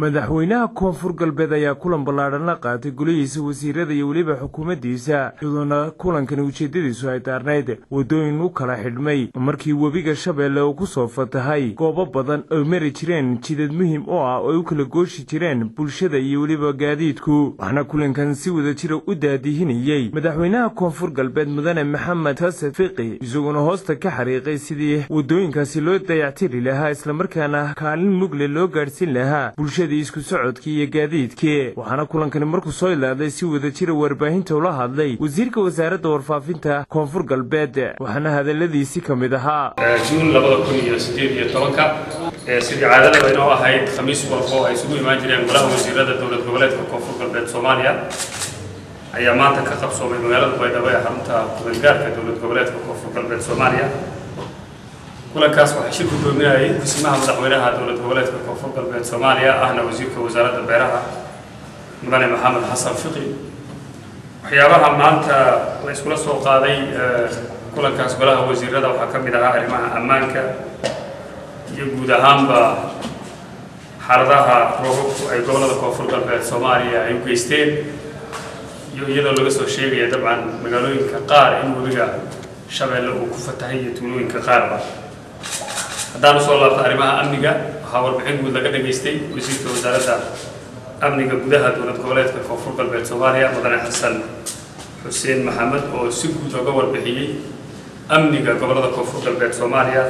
madaxweynaha koonfur galbeed ayaa kulan ballaadhan la qaatay golihiisa wasiirada iyo weliba xukuumaddiisa iyadoona kulankani ujeeddadiisu ay daarnayd waddooyin u kala xidhmay markii webiga shabeelle uu ku soo fatahay goobo badan oy mari jireen jidad muhim oo ah oo ay u kala gooshi jireen bulshada iyo weliba gaadiidku waxaana kulankan si wada jira u daadihinayey madaxweynaha koonfur galbeed mudane maxamed xasan fiqi isaguna hoosta ka xariiqay sidii waddooyinkaasi loo dayactiri lahaa islamarkaana kaalin mugle loo gaadhsiin lahaa bulshadii isku socodkii iyo gaadiidkii waxaana kulankani markuu soo ilaaday si wada jira warbaahinta ula hadlay wasiirka wasaaradda warfaafinta koonfur galbeed waxaana hadaladiisi ka mid ahaa juun labada kun iyo sideed iyo tobanka sidii caadadaba inoo ahayd khamiis walba oo ay isugu imaan jireen golaha wasiirada dowlad goboleedka koonfur galbeed soomaaliya ayaa maanta ka qabsoomay magaalada baydhabo ee xarunta kudangaarka dowlad goboleedka koonfur galbeed soomaaliya kulankaas waxaa shir gudoominayay dhismaha madaxweynaha dowlad goboleedka koonfur galbeed soomaaliya ahna wasiirka wasaaradda beeraha mudane maxamed xasan fiqi waxyaabaha maanta la iskula soo qaaday kulankaas golaha wasiirada waxaa ka mid ahaa arrimaha ammaanka iyo guud ahaanba xaaladaha roobabku ay gobollada koonfur galbeed soomaaliya ay u geysteen iyo iyadoo laga soo sheegaya dabcan magaalooyinka qaar in webiga shabeelle uu ku fatahay iyo tuulooyinka qaarba haddaan usoo laabto arrimaha amniga waxaa warbixin guud laga dhageystay wasiirka wasaaradda amniga gudaha dowlad goboleedka koonfur galbeed soomaaliya mudane xasan xuseen maxamed oo si guud oga warbixiyey amniga gobollada koonfur galbeed soomaaliya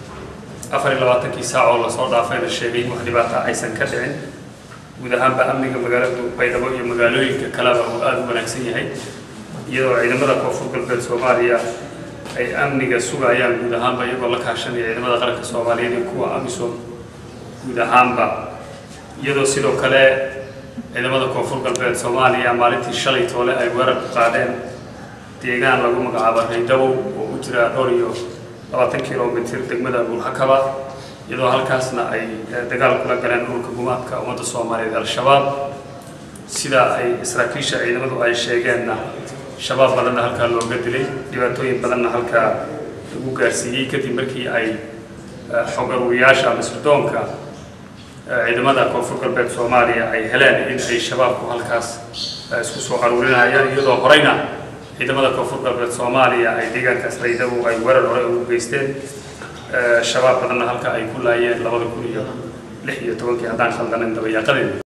afar iyo labaatankii saac oo lasoo dhaafayna sheegay wax dhibaata aysan ka dhicin guud ahaanba amniga magaalada baydhabo iyo magaalooyinka kaleba uu aada u wanaagsan yahay iyadoo ciidamada koonfur galbeed soomaaliya ay amniga sugayaan guud ahaanba iyagoo la kaashanaya ciidamada qaranka soomaaliyeed iyo kuwa amisom guud ahaanba iyadoo sidoo kale ciidamada koonfur galbeed soomaaliya maalintii shalay toole ay weerar ku qaadeen deegaan lagu magacaabo raydabow oo u jira dhowr iyo labaatan kilomitir degmada buulxakaba iyadoo halkaasna ay dagaal kula galeen dhulka gumaadka ummadda soomaaliyeed al-shabaab sida ay saraakiisha ciidamadu ay sheegeenna shabaab badanna halkaa looga dilay dhibaatooyin badanna halkaa lagu gaarsiiyey kadib markii ay xog aruuriyaasha masirdoonka ciidamada koonfur galbeed soomaaliya ay heleen in ay shabaabku halkaas isku soo aruurinayaan iyadoo horeyna ciidamada koonfur galbeed soomaaliya ay deegaankaas raydabu ay weerar hore ugu geysteen shabaab badanna halka ay ku laayeen labada kun iyo lix iyo tobankii haddaan khaldanin dabayaaqadeeda